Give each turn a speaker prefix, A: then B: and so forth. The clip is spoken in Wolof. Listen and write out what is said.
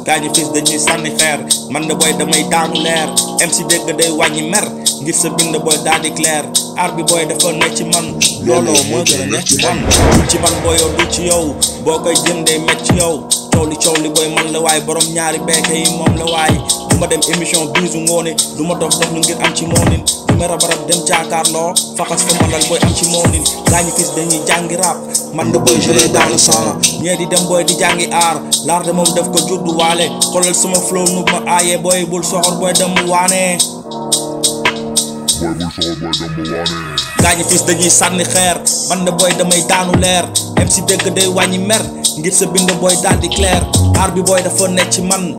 A: gaañu fis dañuy sànni xeer man de booy damay daanu leer MC dégg day wàññi mer ngir sa bind booy daal di clair aar bi booy dafa ne ci man looloo moo gën a ne ci man dul ci man booy yow dul ci yow boo koy jëndee met ci yow coow li coow li booy man la waay borom ñaari beeke yi moom la waay du ma dem émission biisu ngoone du ma dof dof lu ngir am ci moonin du ma rab rab dem jaakaarloo faxas fa ma lal booy am ci moonin gaañu fis dañuy jàngi rap man de booy jëlee dans le sang ñee di dem booy di jàngi aar laar de moom def ko juddu waale xoolal sama flow nu ma aaye booy bul soxor booy dem mu waane
B: Boy bul soxor boy dem mu waane
A: gaañu fis dañuy sànni xeer man de booy damay daanu leer MC dëgg day wàññi mer ngir sa bind booy daal di clair aar bi booy dafa nekk ci man